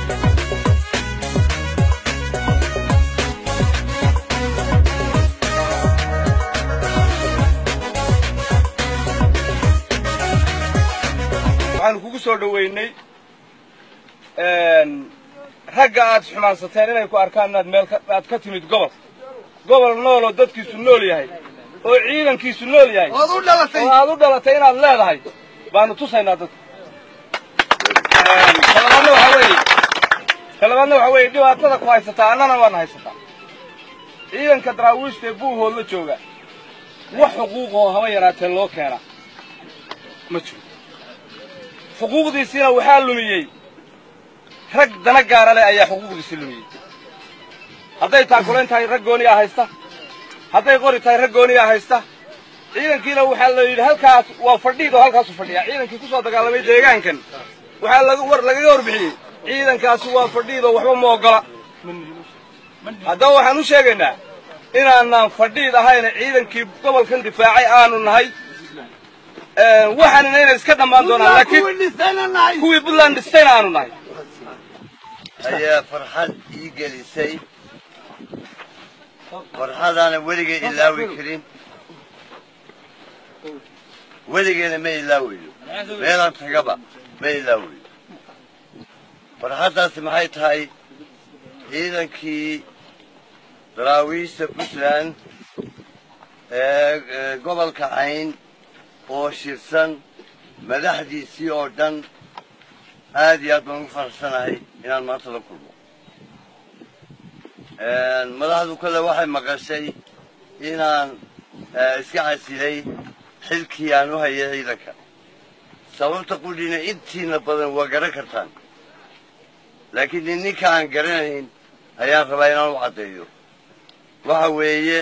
waxaanu kugu soo dhoweynay ragga aad xumaansateen inay ku arkaan inaad meel aad ka timid gobol gobol nool oo dadkiisu nool yahay oo ciidankiisu nool yahay oo aad u dhalatay inaad leedahay baanu tusaynaa dadka talabaadna waxaa weeye talabaadna waxaa weeye dhibaatada ku haysataa annana waana haysataa ciidanka daraawiishta ee buuhood la jooga wax xuquuqoo haba yaraatee loo keena ma jiro xuquuqdiisiina waxaa lumiyey rag dana gaara leh ayaa xuquuqdiisii lumiyey hadday taakulayn tahay rag gooniyaa haysta hadday qori tahay rag gooniyaa haysta ciidankiina waxaa la yidhi halkaas waa fadhiid oo halkaasu fadhiyaa ciidankii ku soo dagaalamay deegaankan waxaa laga war lagaga warbixiyey ciidankaasi waa fadhiid oo waxba ma oggola haddaba waxaan u sheegaynaa inaanaan fadhiid ahayna ciidankii gobolkan difaacay aanu nahay waxaanina inay iska dhammaan doonaan laakiin kuwii puntland dhistayna aanu nahay ayaa farxad ii gelisay farxadaana weligay ilaawi karin weligeena ma ilaawayo meelaan tagaba ma ilaawayo farxaddaasi maxay tahay ciidankii daraawiishta puntland ee gobolka cayn oo shirsan madaxdiisii oo dhan aad iyo aad baan ugu faraxsanahay inaan maanta la kulmo madaxdu kale waxay maqashay inaan iska casilay xilkii aan u hayay ciidanka sababta qudhina intiina badan waa garan kartaan laakiin nin ninka aan garanayn ayaan rabaa inaan u caddeeyo waxa weeye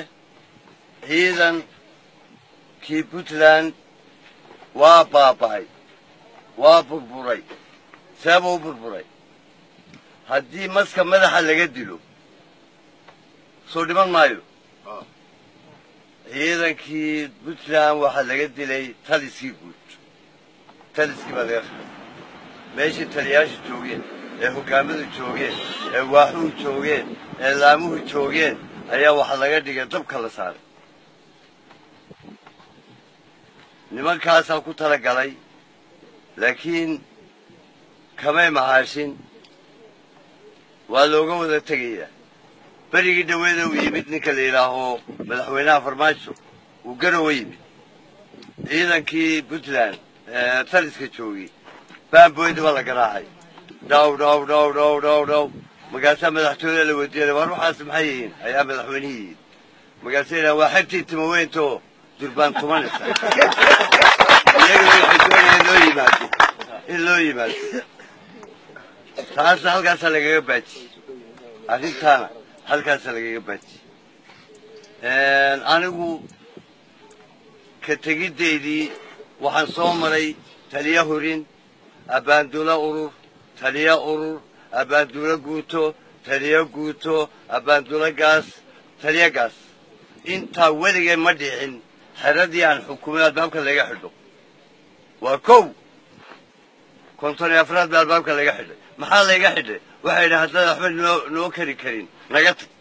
ciidankii puntland waa baaba'ay waa burburay seeba u burburay haddii maska madaxa laga dilo soo dhiman maayo ciidankii puntland waxaa laga dilay taliskii guud taliskii baa laga qabay meeshii taliyaashu joogeen ee hoggaamadu joogeen ee waaxuhu joogeen ee laamuhu joogeen ayaa waxaa laga dhigay dabka la saaray nimankaasaa ku tala galay laakiin kamay mahaashin waa looga wada tegayaa berigii dhaweeda uu yimid ninka la yidhaaho madaxweynaha farmaajo uu garowa yimid ciidankii puntland taliska joogay baamboyda baa la garaacay dhaw dhaw dhaw dhaw dhaw dhaw markaasaa madaxtooyada la weydiinay war waxaas maxay yihiin ayaa madaxweynihii yidhi markaasa yidhaha waa xertii timaweynto durbaan tumanaysa iyagana waxay doonayaan loo yimaado in loo yimaado taasna halkaasaa lagaga baajiyey arrintaana halkaasaa lagaga baajiyey anigu ka tegiddeydii waxaan soo maray taliya hurin abbaandulo urur taliya urur abbaandulo guuto taliya guuto abbaandulo gaas taliya gaas intaa weligee ma dhicin xeradii aan xukumay albaabka laga xidho waa kow konton iyo afraad baa albaabka laga xidhay maxaa layga xidhay waxay yidhi haddaad waxba noo noo kari karin naga tag